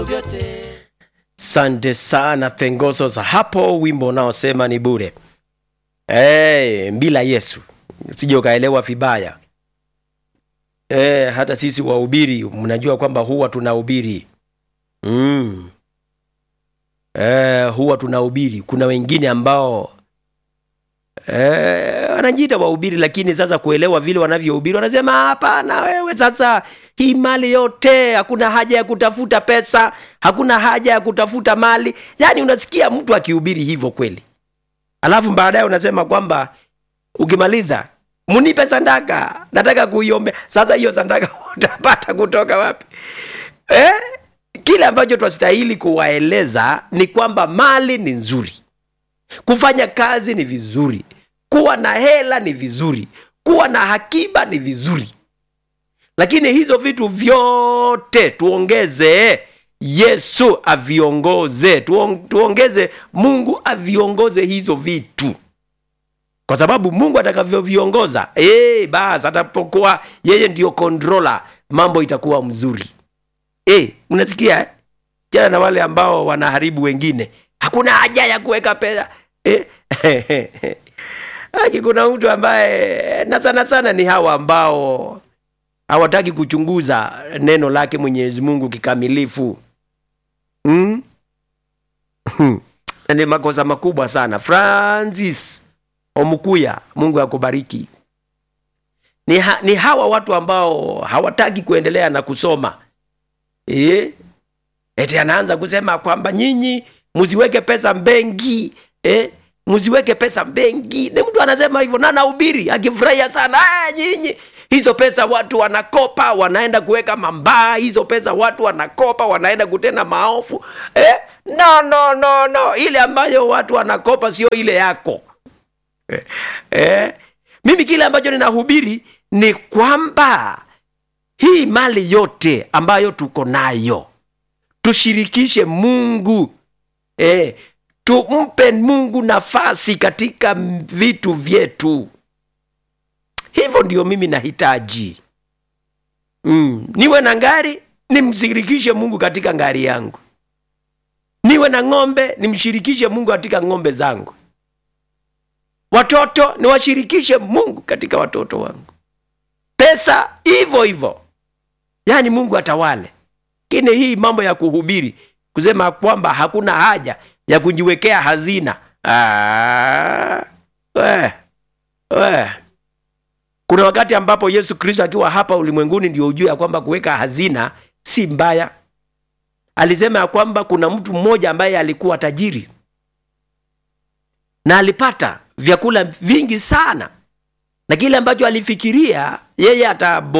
vyote Sante sana Fengoso za hapo, wimbo unaosema ni bure. Hey, bila Yesu usije ukaelewa vibaya. Hey, hata sisi wahubiri mnajua kwamba huwa tunahubiri mm. Eh, huwa tunahubiri. Kuna wengine ambao eh, wanajiita wahubiri, lakini sasa kuelewa vile wanavyohubiri wanasema hapana, wewe sasa hii mali yote, hakuna haja ya kutafuta pesa, hakuna haja ya kutafuta mali. Yaani unasikia mtu akihubiri hivyo kweli, alafu baadaye unasema kwamba ukimaliza munipe sandaka, nataka kuiombea. Sasa hiyo sandaka utapata kutoka wapi eh? Kile ambacho twastahili kuwaeleza ni kwamba mali ni nzuri, kufanya kazi ni vizuri, kuwa na hela ni vizuri, kuwa na hakiba ni vizuri, lakini hizo vitu vyote tuongeze Yesu aviongoze, tuong, tuongeze Mungu aviongoze hizo vitu, kwa sababu Mungu atakavyoviongoza, eh, basi atapokuwa yeye ndio controller, mambo itakuwa mzuri. Eh, unasikia eh? Jana na wale ambao wanaharibu wengine, hakuna haja ya kuweka pesa eh? Aki, kuna mtu ambaye na sana sana ni hawa ambao hawataki kuchunguza neno lake Mwenyezi Mungu kikamilifu mm? ni makosa makubwa sana. Francis Omukuya, Mungu akubariki. Ni, ha, ni hawa watu ambao hawataki kuendelea na kusoma eh? Eti anaanza kusema kwamba nyinyi msiweke pesa benki eh? msiweke pesa benki. Ni mtu anasema hivyo na anahubiri akifurahia sana. Ah, nyinyi hizo pesa watu wanakopa wanaenda kuweka mambaa, hizo pesa watu wanakopa wanaenda kutenda maofu eh? No, no, no, no, ile ambayo watu wanakopa sio ile yako eh? Eh? Mimi kile ambacho ninahubiri ni kwamba hii mali yote ambayo tuko nayo tushirikishe Mungu eh, tumpe Mungu nafasi katika vitu vyetu. Hivyo ndio mimi nahitaji mm. Niwe na ngari nimshirikishe Mungu katika ngari yangu, niwe na ng'ombe nimshirikishe Mungu katika ng'ombe zangu, watoto niwashirikishe Mungu katika watoto wangu, pesa hivyo hivyo, yaani Mungu atawale. Lakini hii mambo ya kuhubiri kusema kwamba hakuna haja ya kujiwekea hazina ah, we, we. Kuna wakati ambapo Yesu Kristo akiwa hapa ulimwenguni ndio ujue ya kwamba kuweka hazina si mbaya. Alisema ya kwamba kuna mtu mmoja ambaye alikuwa tajiri na alipata vyakula vingi sana, na kile ambacho alifikiria yeye ata